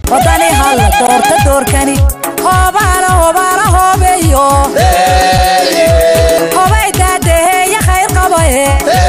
wadani halla doorta doorkani hoobaala hoobaala hoobeeyo hobay daadaheeya khayr qabaye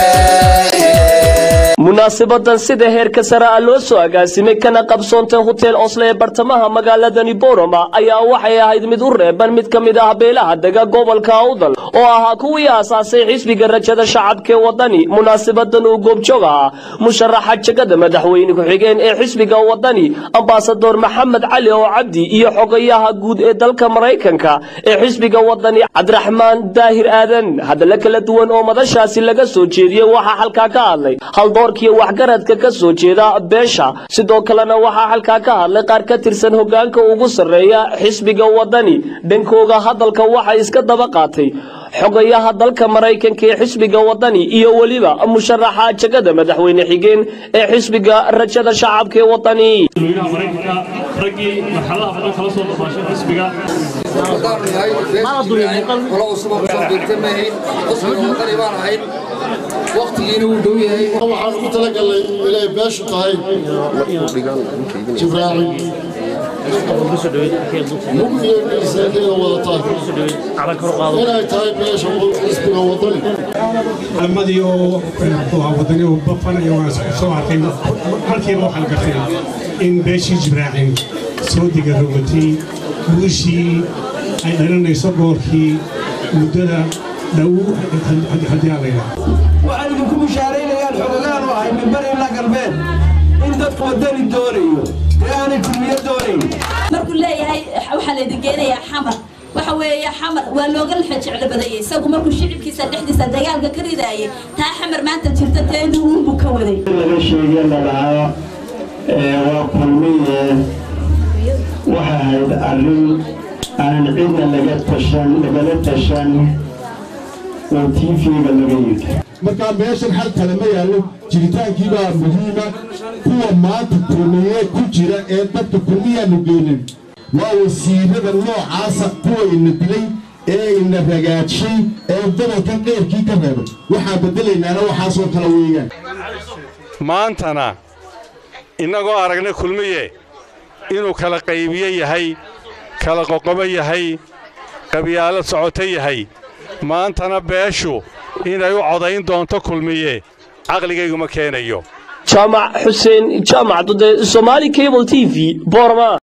munaasabadan sida heerka sare ah loo soo agaasimay kana qabsoontay hotel osle ee bartamaha magaaladani boroma ayaa waxay ahayd mid u reeban mid ka mid ah beelaha dega gobolka awdal oo ahaa kuwii aasaasay xisbiga rajada shacabka ee wadani munaasabadan uu goobjoog ahaa musharaxa jegada madaxweyne ku-xigeen ee xisbiga wadani ambasador maxamed cali oo cabdi iyo xogayaha guud ee dalka maraykanka ee xisbiga wadani cabdiraxmaan daahir aadan hadalla kala duwan oo madashaasi laga soo jeediyey waxaa halkaa ka hadlay haldoorkiiyo waxgaradka ka soo jeeda beesha sidoo kalena waxaa halkaa ka hadlay qaar ka tirsan hogaanka ugu sarreeya xisbiga wadani dhankooga hadalka waxaa iska daba qaatay xogayaha dalka maraykanka ee xisbiga wadani iyo weliba musharaxa jegada madaxweyne xigeen ee xisbiga rajada shacabka ee wadani madaxweynaha maraykanka raggii marxaladaha badan kala soo dhafaashay xisbiga waqtigiina wuu dhow yahay waxaan ugu talagalnay inay beeshu tahay jibraaci mugdiyo geesaaniyada wadataa inay tahay beesha xisbiga wadani calamadii oo wadani oo bafan iyo waan soo arkay markiiba waxaan gartay in beeshii jibraacin soo diga rogatay guushii ay dhalinayso goolkii muddada dhow haddii aan la yidhaahdo waxaan idinku bishaaraynayaan xogogaan u ahay mimbar ilaa galbeed in dadku wadani doonayo ee aanay kulmiyo doonayn markuu leeyahay waxaa laydin geenayaa xamar waxa weeye xamar waa looga laxa jeclo badayay isagu markuu shicibkiisa dhexdiisa dagaalka ka ridaayay taa xamar maanta jirta teedu uunbuu ka waday laga sheegay ladhahaa waa kulmiye waxay ahayd arrin aanan cidna laga tashan lagala tashan oo tv-ga laga yidhi markaa meeshan hal kale ma yaallo jiritaankiibaa muhiima kuwa maanta kulmiye ku jira ee dadka kulmiyaanu geenin waa wasiirada noocaasa kuwa ina dilay ee ina ragaadshay ee gobolkan dheerkii ka reebay waxaa beddelaynaana waxaasoo kale weeyaan maantana innagoo aragnay kulmiye inuu kala qaybiye yahay kala qoqobo yahay qabyaalo socoto yahay maantana beeshu inay u codayn doonto kulmiye caqligayguma keenayo jaamac xuseen jaamac dude somaali cable t v borma